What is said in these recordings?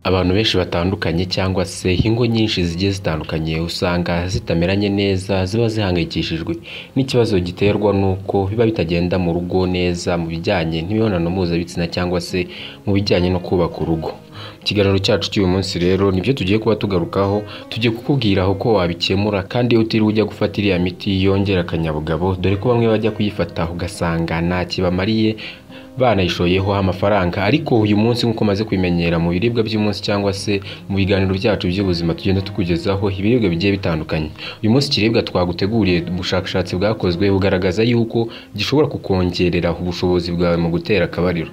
Abantu benshi batandukanye cyangwa se ingo nyinshi zigiye zitandukanye usanga zitameranye neza ziba zihangayikishijwe n'ikibazo giterwa n'uko biba bitagenda mu rugo neza mu bijyanye n'imibonano mpuzabitsina cyangwa se mu bijyanye no kubaka urugo. Mu kiganiro cyacu cy'uyu munsi rero nibyo tugiye kuba tugarukaho, tugiye kukubwira uko wabikemura kandi utiriwe ujya gufata iriya miti yongera akanyabugabo dore ko bamwe bajya kuyifata ugasanga nta kibamariye banayishoyeho amafaranga ariko uyu munsi nk'uko umaze kubimenyera mu biribwa by'umunsi cyangwa se mu biganiro byacu by'ubuzima tugenda tukugezaho ibiribwa bigiye bitandukanye. Uyu munsi ikiribwa twaguteguriye ubushakashatsi bwakozwe bugaragaza yuko gishobora kukongerera ubushobozi bwawe mu gutera akabariro.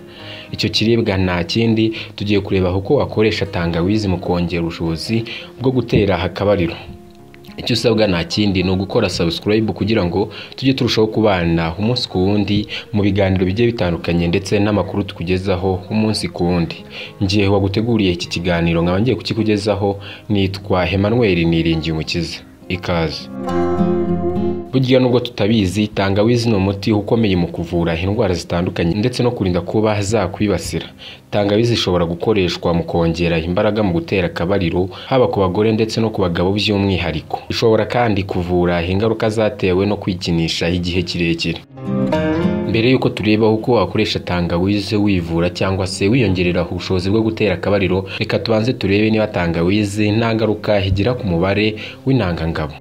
Icyo kiribwa nta kindi tugiye kureba uko wakoresha tangawizi mu kongera ubushobozi bwo gutera akabariro. Icyo usabwa nta kindi ni ugukora subscribe kugira ngo tujye turushaho kubana umunsi ku wundi mu biganiro bigiye bitandukanye ndetse n'amakuru tukugezaho umunsi ku wundi. Njye waguteguriye iki kiganiro nkaba ngiye kukikugezaho nitwa Emmanuel Niringiyumukiza. Ikaze. Burya nubwo tutabizi tangawizi ni umuti ukomeye mu kuvura indwara zitandukanye ndetse no kurinda kuba zakwibasira. Tangawizi ishobora gukoreshwa mu kongera imbaraga mu gutera akabariro haba ku bagore ndetse no ku bagabo by'umwihariko. Ishobora kandi kuvura ingaruka zatewe no kwikinisha igihe kirekire. Mbere y'uko tureba uko wakoresha tangawize wivura cyangwa se wiyongerera ubushobozi bwo gutera akabariro, reka tubanze turebe niba tangawizi nta ngaruka igira ku mubare w'intangangabo.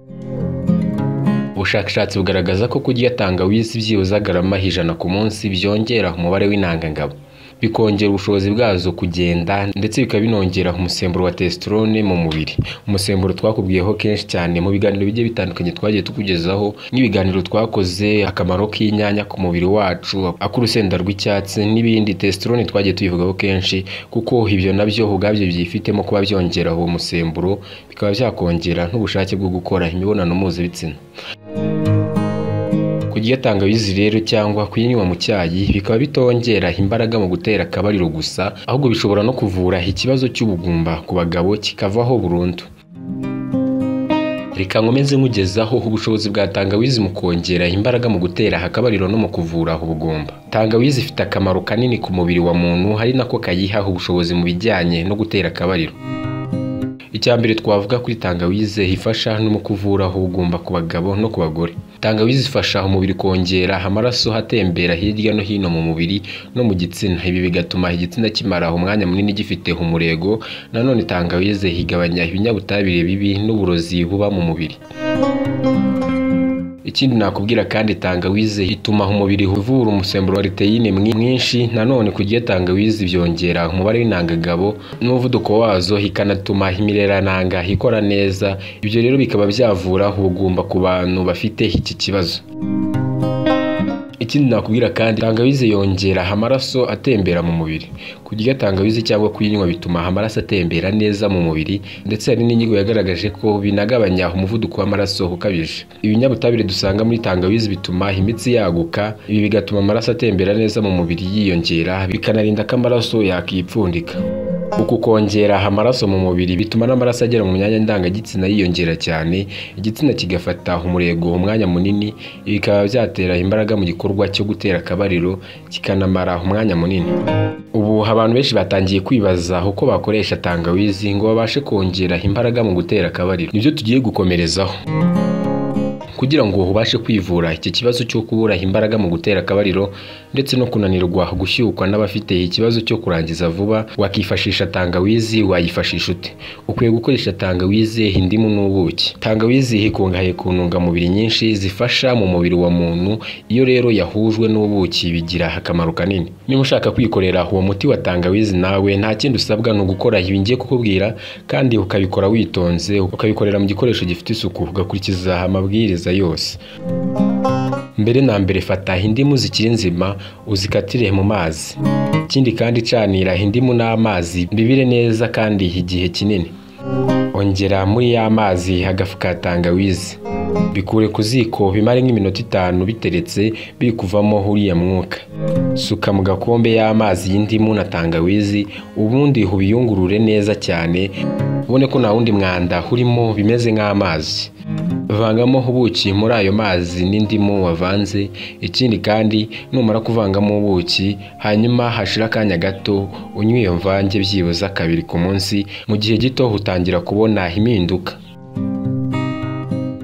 Ubushakashatsi bugaragaza ko kurya tangawizi byibuze garama ijana ku munsi byongera umubare w'intangangabo, bikongera ubushobozi bwazo kugenda ndetse bikaba binongera umusemburo wa testosterone mu mubiri. Umusemburo twakubwiyeho kenshi cyane mu biganiro bigiye bitandukanye twagiye tukugezaho nk'ibiganiro twakoze akamaro k'inyanya ku mubiri wacu, ak'urusenda rw'icyatsi n'ibindi. Testosterone twagiye tuyivugaho kenshi kuko ibyo nabyo ubwabyo byifitemo kuba byongera uwo musemburo, bikaba byakongera n'ubushake bwo gukora imibonano mpuzabitsina. Kurya tangawizi rero cyangwa kuyinywa mu cyayi bikaba bitongera imbaraga mu gutera akabariro gusa, ahubwo bishobora no kuvura ikibazo cy'ubugumba ku bagabo kikavaho burundu. Reka nkomeze nkugezaho ubushobozi bwa tangawizi mu kongera imbaraga mu gutera akabariro no mu kuvura ubugumba. Tangawizi ifite akamaro kanini ku mubiri wa muntu ari nako kayiha ubushobozi mu bijyanye no gutera akabariro. Icya mbere twavuga kuri tangawize ifasha no mu kuvura ubugumba ku bagabo no ku bagore. Tangawizi ifasha umubiri kongera amaraso atembera hirya no hino mu mubiri no mu gitsina. Ibi bigatuma igitsina kimara umwanya munini gifite umurego. Nanone tangawize igabanya ibinyabutabire bibi n'uburozi buba mu mubiri. Ikindi nakubwira kandi tangawize ituma umubiri uvura umusemburo wa liteyine mwinshi. Nanone kurya tangawizi byongera umubare w'intangagabo n'umuvuduko wazo, ikanatuma imirerananga ikora neza. Ibyo rero bikaba byavura ubugumba ku bantu bafite iki kibazo. Ikindi nakubwira kandi tangawizi yongera amaraso atembera mu mubiri. Kurya tangawizi cyangwa kuyinywa bituma amaraso atembera neza mu mubiri ndetse hari n'inyigo yagaragaje ko binagabanya umuvuduko w'amaraso ukabije. Ibinyabutabire dusanga muri tangawizi bituma imitsi yaguka, ibi bigatuma amaraso atembera neza mu mubiri yiyongera, bikanarinda ko amaraso yakipfundika. Uku kongera amaraso mu mubiri bituma n'amaraso agera mu myanya ndangagitsina yiyongera cyane, igitsina kigafata umurego umwanya munini, ibi bikaba byatera imbaraga mu gikorwa cyo gutera akabariro kikanamara umwanya munini. Ubu abantu benshi batangiye kwibaza uko bakoresha tangawizi ngo babashe kongera imbaraga mu gutera akabariro. Nibyo tugiye gukomerezaho. Kugira ngo ubashe kwivura iki kibazo cyo kubura imbaraga mu gutera akabariro ndetse no kunanirwa gushyukwa n'abafite ikibazo cyo kurangiza vuba, wakifashisha tangawizi wayifashisha ute? Ukwiye gukoresha tangawizi, indimu n'ubuki. Tangawizi ikungahaye ku ntungamubiri nyinshi zifasha mu mubiri wa muntu, iyo rero yahujwe n'ubuki bigira akamaro kanini. Niba ushaka kwikorera uwo muti wa tangawizi nawe nta kindi usabwa ni ugukora ibi ngiye kukubwira kandi ukabikora witonze, ukabikorera mu gikoresho gifite isuku, ugakurikiza amabwiriza yose. Mbere na mbere fata indimu zikiri nzima uzikatire mu mazi. Ikindi kandi canira indimu n'amazi bibire neza kandi igihe kinini. Ongera muri ya mazi agafu ka tangawizi. Bikure ku ziko bimare nk'iminota itanu biteretse biri kuvamo uriya mwuka. Suka mu gakombe y'amazi y'indimu na tangawizi ubundi ubiyungurure neza cyane ubone ko nta wundi mwanda urimo bimeze nk'amazi. vangamo ubuki muri ayo mazi n'indimu wavanze ikindi kandi numara kuvangamo ubuki hanyuma hashira akanya gato unywe iyo mvange byibuze kabiri ku munsi mu gihe gito utangira kubona impinduka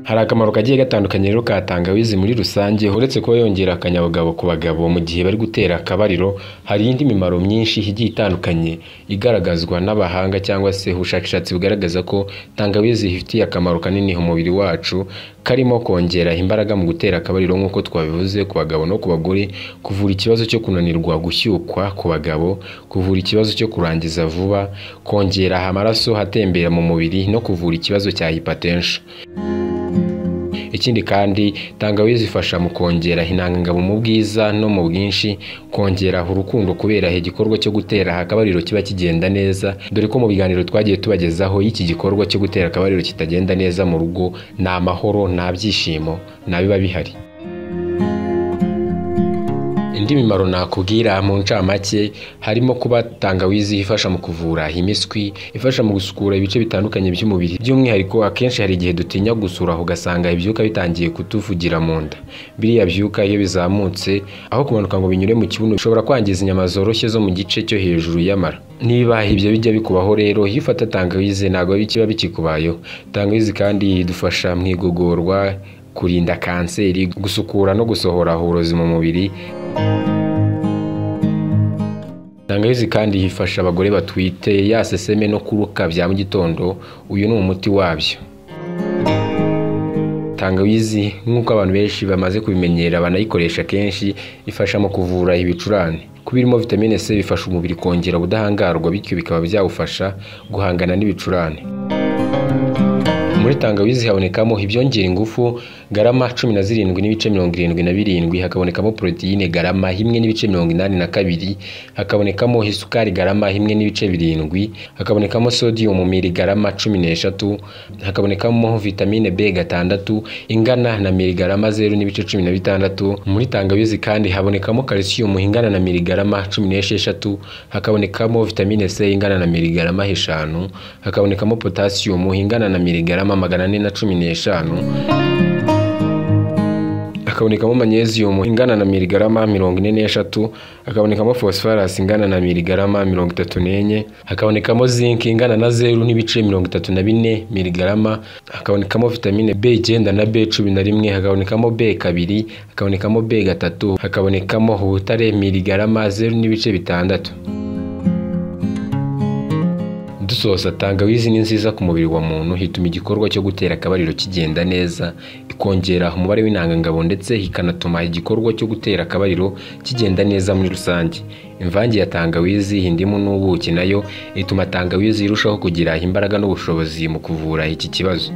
hari akamaro kagiye gatandukanye rero ka tangawizi muri rusange uretse kuba yongera akanyabugabo ku bagabo mu gihe bari gutera akabariro hari indi mimaro myinshi igiye itandukanye igaragazwa n'abahanga cyangwa se ubushakashatsi bugaragaza ko tangawizi ifitiye akamaro kanini umubiri wacu karimo kongera imbaraga mu gutera akabariro nk'uko twabivuze ku bagabo no ku bagore kuvura ikibazo cyo kunanirwa gushyukwa ku bagabo kuvura ikibazo cyo kurangiza vuba kongera amaraso atembera mu mubiri no kuvura ikibazo cya hypertension ikindi kandi tangawizi ifasha mu kongera intangangabo mu bwiza no mu bwinshi kongera urukundo kubera igikorwa cyo gutera akabariro kiba kigenda neza dore ko mu biganiro twagiye tubagezaho iki gikorwa cyo gutera akabariro kitagenda neza mu rugo ni amahoro nta byishimo nta biba bihari indi mimaro nakubwira mu ncamake harimo kuba tangawizi ifasha mu kuvura imiswi ifasha mu gusukura ibice bitandukanye by'umubiri by'umwihariko akenshi hari igihe dutinya gusura ugasanga ibyuka bitangiye kutuvugira mu nda biriya byuka iyo bizamutse aho kumanuka ngo binyure mu kibuno bishobora kwangiza inyama zoroshye zo mu gice cyo hejuru y'amara niba ibyo bijya bikubaho rero iyo ufata tangawizi ntabwo kiba bikikubayeho tangawizi kandi idufasha mu igogorwa kurinda kanseri gusukura no gusohora uburozi mu mubiri tangawizi kandi ifasha abagore batwite ya seseme no kuruka bya mu gitondo uyu ni umuti wabyo tangawizi nk'uko abantu benshi bamaze kubimenyera banayikoresha kenshi ifasha mu kuvura ibicurane kuba irimo vitamine c bifasha umubiri kongera ubudahangarwa bityo bikaba byawufasha guhangana n'ibicurane muri tangawizi habonekamo ibyongera ingufu garama cumi na zirindwi n'ibice mirongo irindwi na birindwi hakabonekamo poroteyine garama imwe n'ibice mirongo inani na kabiri hakabonekamo isukari garama imwe n'ibice birindwi hakabonekamo sodiyumu miligarama cumi n'eshatu hakabonekamo vitamine b gatandatu ingana na miligarama zeru n'ibice cumi na bitandatu muri tangawizi kandi habonekamo kalisiyumu ingana na miligarama cumi n'esheshatu hakabonekamo vitamine c ingana na miligarama eshanu hakabonekamo potasiyumu ingana na miligarama magana ane na cumi n'eshanu hakabonekamo manyeziyumu ingana na miligarama mirongo ine n'eshatu hakabonekamo fosifarasi ingana na miligarama mirongo itatu n'enye hakabonekamo zinki ingana na zeru n'ibice mirongo itatu na bine miligarama hakabonekamo vitamine b icyenda na b cumi na rimwe hakabonekamo b kabiri hakabonekamo b gatatu hakabonekamo ubutare miligarama zeru n'ibice bitandatu dusoza tangawizi ni nziza ku mubiri wa muntu hituma igikorwa cyo gutera akabariro kigenda neza ikongera umubare w'intangangabo ndetse ikanatuma igikorwa cyo gutera akabariro kigenda neza muri rusange imvange ya tangawizi indimu n'ubuki nayo ituma tangawizi irushaho kugira imbaraga n'ubushobozi mu kuvura iki kibazo